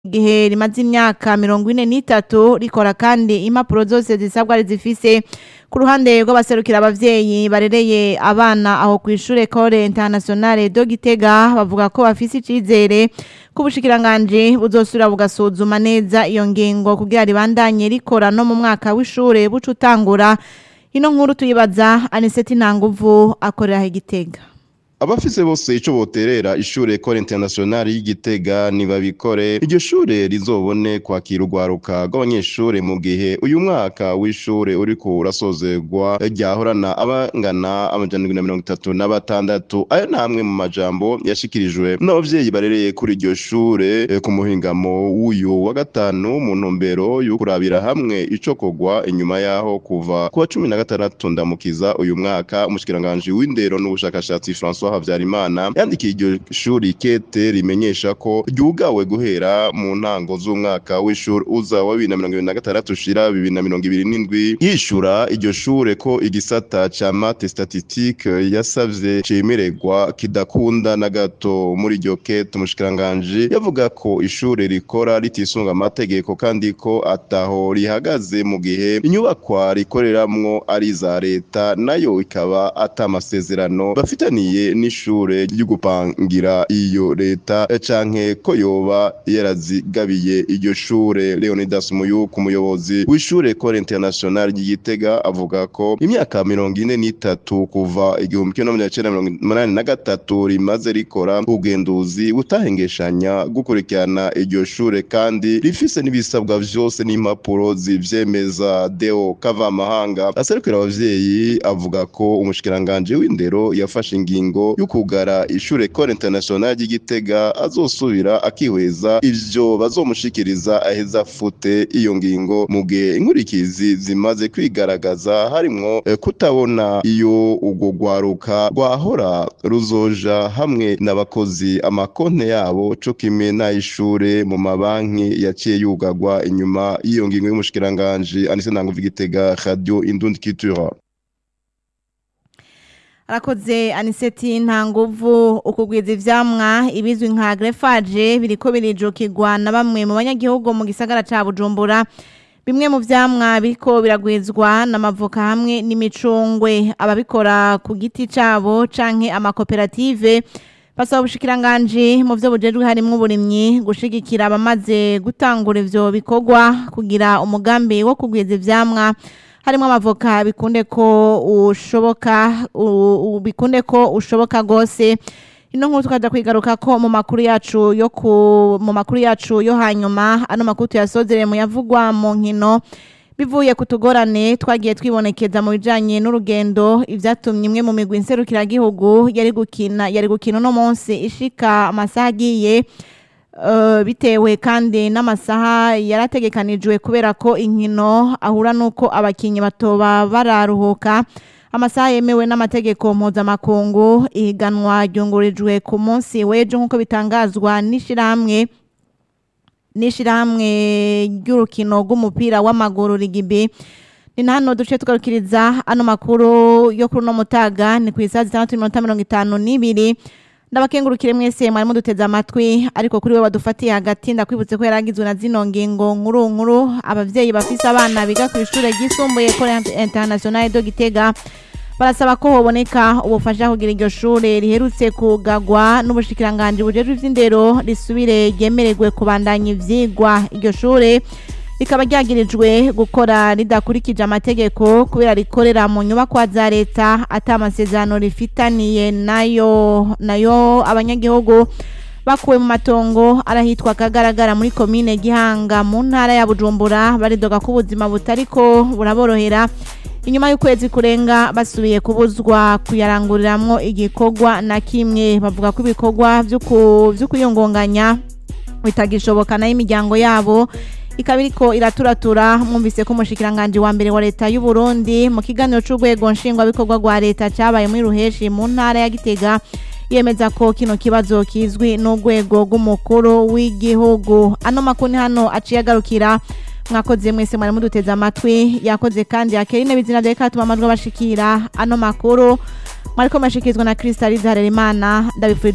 gihe rimaze imyaka mirongo ine n'itatu rikora kandi impapuro zose zisabwa rizifise ku ruhande rw'abaserukira abavyeyi barereye abana aho kw'ishure Ecole Internationale de Gitega bavuga ko bafise icizere ko ubushikiranganji buzosubira bugasuzuma neza iyo ngingo kugira ribandanye rikora no mu mwaka w'ishure buca utangura ino nkuru tuyibaza Aniseti Ntanguvu akorera Gitega abafise bose ico boterera ishure Ecole Internationale y'Igitega nibabikore iryo shure rizobone kwakira urwaruka rw'abanyeshure mu gihe uyu mwaka w'ishure uriko urasozerwa ryahorana abangana amajana indwi na mirongo itatu na batandatu ayo namwe mu majambo yashikirijwe n'abavyeyi barereye kuri iryo shure eh, ku muhingamo w'uyu wa gatanu mu ntumbero yo kurabira hamwe ico kogwa inyuma yaho kuva ku wa cumi na gatandatu ndamukiza uyu mwaka umushikiranganji w'indero n'ubushakashatsi François Havyarimana yandikiye iryo shuri kete rimenyesha ko ryugawe guhera mu ntango z'umwaka w'ishuri uza wa bibiri na mirongo ibiri na gatandatu ushira bibiri na mirongo ibiri n'indwi yishura iryo shure ko igisata ca mate statistique yasavye cemererwa kidakunda na gato muri iryo kete umushikiranganji yavuga ko ishure rikora ritisunga amategeko kandi ko ataho rihagaze mu gihe inyubakwa rikoreramwo ari iza leta nayo ikaba ata amasezerano bafitaniye n'ishure ry'ugupangira iyo leta canke ko yoba yarazigabiye iryo shure Leonidas Muyuku umuyobozi w'ishure Ecole Internationale ry'Igitega avuga ko imyaka mirongo ine n'itatu kuva igihumbi kimwe n'amajana icenda mirongo umunani na gatatu rimaze rikora ubugenduzi butahengeshanya gukurikirana iryo shure kandi rifise n'ibisabwa vyose n'impapuro zivyemeza Deo Kavamahanga aserukira abavyeyi avuga ko umushikiranganji w'indero yafashe ingingo y'ukugara ishure Ecole Internationale ry'Igitega azosubira akihweza ivyo bazomushikiriza aheza fute iyo ngingo mu gihe inkurikizi zimaze kwigaragaza harimwo eh, kutabona iyo urwo rwaruka rwahora ruzoja hamwe n'abakozi amakonte yabo co kimwe n'ay'ishure mu mabanki yaciye yugagwa inyuma y'iyo ngingo y'umushikiranganji Anise Ntanguvu Igitega Radio Indundi Culture arakoze aniseti nta nguvu ukugwiza ivyamwa ibizwi nka greffage biriko birijukirwa na bamwe mu banyagihugu mu gisagara ca Bujumbura bimwe mu vyamwa biriko biragwizwa n'amavoka hamwe n'imicungwe ababikora ku giti cabo canke amakoperative basaba ubushikiranganji mu vyo bujejwe harimwo uburimyi gushigikira abamaze gutangura ivyo bikorwa kugira umugambi wo kugwiza ivyamwa harimo amavoka bikunde ko ushoboka u- u- bikunde ko ushoboka gose ino nkuru tukaja kwigaruka ko mu makuru yacu yo ku mu makuru yacu yo hanyuma ano makuru tuyasozereye mu yavugwa mu nkino bivuye ku tugorane twagiye twibonekeza mu bijanye n'urugendo ivyatumye imwe mu migwi nserukiragihugu yari gukina yari gukina uno munsi ishika amasaha agiye Uh, bitewe kandi n'amasaha yarategekanijwe kubera ko inkino ahura nuko abakinyi batoba bararuhuka amasaha yemewe n'amategeko mpuzamakungu ihiganwa ryungurijwe ku munsi w'ejo nk'uko bitangazwa n'ishirahamwe n'ishirahamwe ry'urukino rw'umupira w'amaguru rigibi ni na hano duce tugarukiriza ano makuru yo kuri uno mutaga ni ku isaha zitandatu n'iminota mirongo itanu n'ibiri ndabakengurukire mwese mwari muduteze amatwi ariko kuri we wadufatiye hagati ndakwibutse ko yaragizwe na zino ngingo nkuru nkuru abavyeyi bafise abana biga ku ishure ryisumbuye Ecole Internationale de Gitega barasaba ko hoboneka ubufasha kugira iryo shure riherutse kugagwa n'ubushikiranganji bujejwe ivy'indero risubire ryemererwe kubandanya ivyigwa iryo shure rikaba ryagirijwe gukora ridakurikije amategeko kubera rikorera mu nyubakwa za leta ata amasezerano rifitaniye nayo nayo abanyagihugu bakuwe mu matongo arahitwa kagaragara muri komine gihanga mu ntara ya bujumbura baridoga ko ubuzima butariko buraborohera inyuma y'ukwezi kurenga basubiye kubuzwa kuyaranguriramwo igikorwa na kimwe bavuga ko ibikorwa vy'uku- vy'ukuyungunganya bitagishoboka nayo imiryango yabo ikaba iriko iraturatura mwumvise ko umushikiranganji wa mbere wa leta y'u Burundi mu kiganiro c'urwego nshingwabikorwa rwa leta cabaye muri ruheshi mu ntara ya Gitega yemeza ko kino kibazo kizwi n'urwego rw'umukuru w'igihugu ano makuru ni hano aciye agarukira mwakoze mwese mwari muduteze amatwi yakoze kandi akerine bizina vya katuma amajwi abashikira ano makuru mwariko mashikirizwa na Krista Harerimana ndabifurije